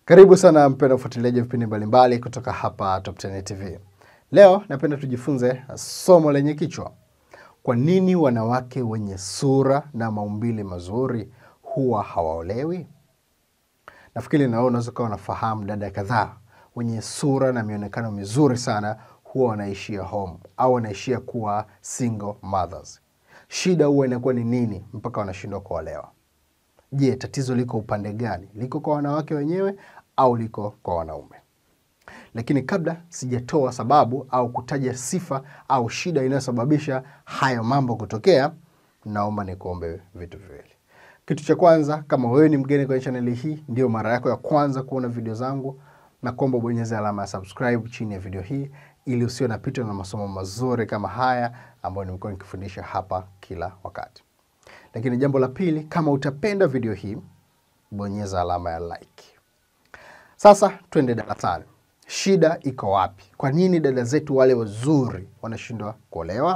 Karibu sana mpendwa mfuatiliaji wa vipindi mbalimbali kutoka hapa Top 10 TV. Leo napenda tujifunze somo lenye kichwa kwa nini wanawake wenye sura na maumbile mazuri huwa hawaolewi? Nafikiri na wewe unaweza ukawa unafahamu dada kadhaa wenye sura na mionekano mizuri sana huwa wanaishia home au wanaishia kuwa single mothers. Shida huwa inakuwa ni nini mpaka wanashindwa kuolewa? Je, tatizo liko upande gani? Liko kwa wanawake wenyewe au liko kwa wanaume? Lakini kabla sijatoa sababu au kutaja sifa au shida inayosababisha hayo mambo kutokea, naomba nikuombe vitu viwili. Kitu cha kwanza, kama wewe ni mgeni kwenye chaneli hii, ndio mara yako ya kwanza kuona video zangu, na kuomba ubonyeze alama ya subscribe chini ya video hii ili usio napitwa na masomo mazuri kama haya ambayo nimekuwa nikifundisha hapa kila wakati. Lakini jambo la pili, kama utapenda video hii, bonyeza alama ya like. Sasa twende darasani. Shida iko wapi? Kwa nini dada zetu wale wazuri wanashindwa kuolewa?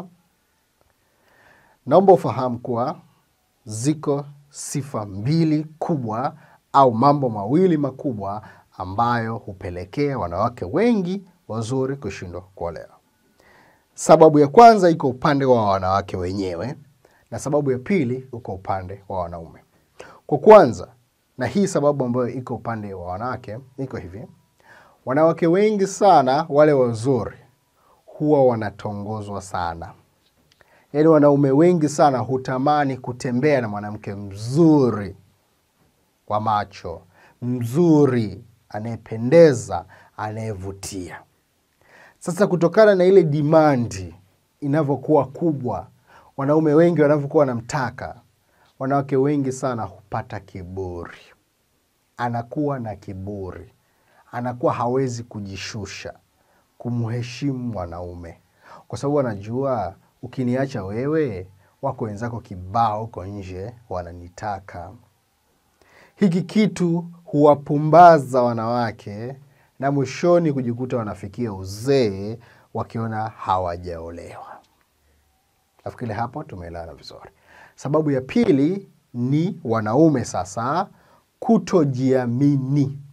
Naomba ufahamu kuwa ziko sifa mbili kubwa au mambo mawili makubwa ambayo hupelekea wanawake wengi wazuri kushindwa kuolewa. Sababu ya kwanza iko upande wa wanawake wenyewe na sababu ya pili uko upande wa wanaume. Kwa kwanza, na hii sababu ambayo iko upande wa wanawake iko hivi: wanawake wengi sana wale wazuri huwa wanatongozwa sana. Yaani wanaume wengi sana hutamani kutembea na mwanamke mzuri wa macho, mzuri, anayependeza, anayevutia. Sasa kutokana na ile dimandi inavyokuwa kubwa, wanaume wengi wanavyokuwa wanamtaka, wanawake wengi sana hupata kiburi. Anakuwa na kiburi, anakuwa hawezi kujishusha, kumheshimu mwanaume, kwa sababu anajua ukiniacha wewe, wako wenzako kibao huko nje wananitaka. Hiki kitu huwapumbaza wanawake na mwishoni kujikuta wanafikia uzee wakiona hawajaolewa. Nafikiri hapo tumeelewana vizuri. Sababu ya pili ni wanaume sasa kutojiamini.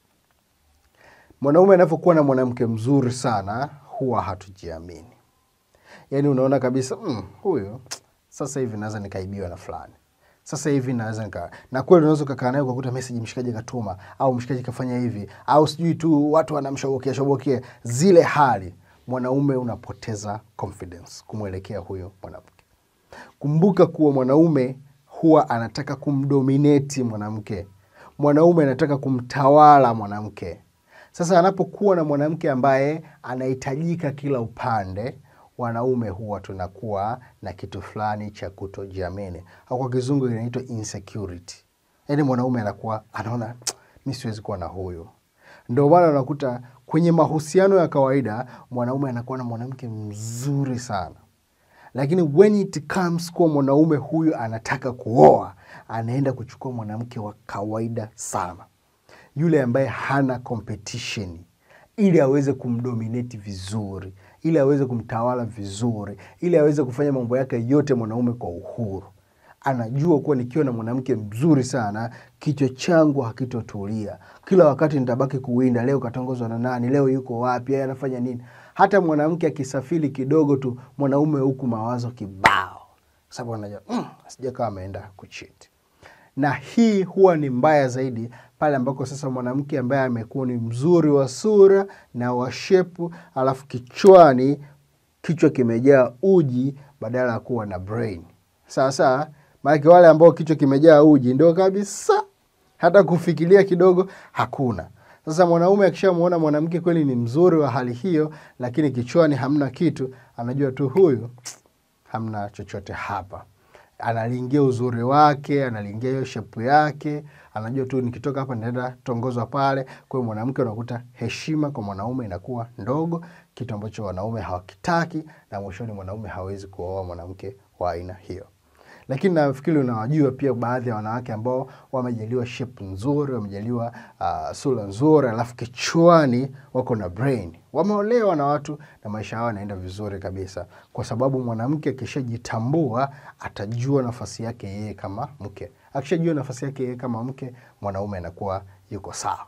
Mwanaume anavyokuwa na mwanamke mzuri sana huwa hatujiamini. Yaani unaona kabisa mm, huyu sasa hivi naweza nikaibiwa na fulani sasa hivi naweza nika na kweli unaweza ukakaa naye ukakuta message mshikaji katuma au mshikaji kafanya hivi au sijui tu watu wanamshobokea shobokea zile hali mwanaume unapoteza confidence kumwelekea huyo mwanamke kumbuka kuwa mwanaume huwa anataka kumdominate mwanamke mwanaume anataka kumtawala mwanamke sasa anapokuwa na mwanamke ambaye anahitajika kila upande wanaume huwa tunakuwa na kitu fulani cha kutojiamini au kwa kizungu inaitwa insecurity. Yaani mwanaume anakuwa anaona mi siwezi kuwa na huyu. Ndio maana unakuta kwenye mahusiano ya kawaida mwanaume anakuwa na mwanamke mzuri sana, lakini when it comes kuwa mwanaume huyu anataka kuoa, anaenda kuchukua mwanamke wa kawaida sana, yule ambaye hana competition, ili aweze kumdominate vizuri ili aweze kumtawala vizuri, ili aweze kufanya mambo yake yote mwanaume kwa uhuru. Anajua kuwa nikiwa na mwanamke mzuri sana, kichwa changu hakitotulia, kila wakati nitabaki kuwinda, leo katongozwa na nani, leo yuko wapi, yeye anafanya nini. Hata mwanamke akisafiri kidogo tu, mwanaume huku mawazo kibao, sababu anajua mm, sija kama ameenda kuchiti na hii huwa ni mbaya zaidi pale ambako sasa mwanamke ambaye amekuwa ni mzuri wa sura na wa shepu, alafu kichwani kichwa kimejaa uji badala ya kuwa na brain. Sasa maanake wale ambao kichwa kimejaa uji ndio kabisa, hata kufikiria kidogo hakuna. Sasa mwanaume akishamwona mwanamke kweli ni mzuri wa hali hiyo, lakini kichwani hamna kitu, anajua tu huyu hamna chochote hapa analingia uzuri wake, analingia hiyo shepu yake, anajua tu nikitoka hapa naenda tongozwa pale. Kwa hiyo mwanamke, unakuta heshima kwa mwanaume inakuwa ndogo, kitu ambacho wanaume hawakitaki, na mwishoni mwanaume hawezi kuoa mwanamke wa aina hiyo. Lakini nafikiri unawajua pia baadhi ya wanawake ambao wamejaliwa shape nzuri, wamejaliwa uh, sura nzuri, alafu kichwani wako na brain, wameolewa na watu na maisha yao yanaenda vizuri kabisa, kwa sababu mwanamke akishajitambua atajua nafasi yake yeye kama mke. Akishajua nafasi yake yeye kama mke, mwanaume anakuwa yuko sawa.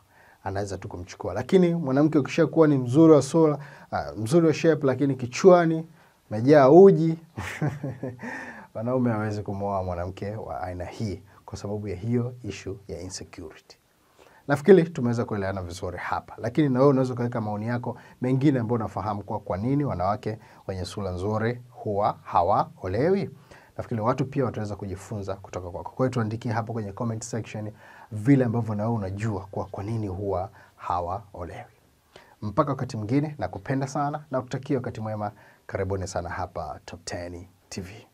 anaweza tu kumchukua. Lakini mwanamke ukishakuwa ni mzuri wa sura, uh, mzuri wa shape, lakini kichwani umejaa uji wanaume hawezi kumwoa mwanamke wa aina hii kwa sababu ya hiyo issue ya insecurity. Nafikiri tumeweza kuelewana vizuri hapa, lakini na wewe unaweza ukaweka maoni yako mengine ambayo unafahamu kwa kwa nini wanawake wenye sura nzuri huwa hawaolewi. Nafikiri watu pia wataweza kujifunza kutoka kwako. Kwa hiyo tuandikie hapo kwenye comment section vile ambavyo na wewe unajua kwa kwa nini huwa hawaolewi. Mpaka wakati mwingine, nakupenda sana na kutakia wakati mwema. Karibuni sana hapa Top 10 TV.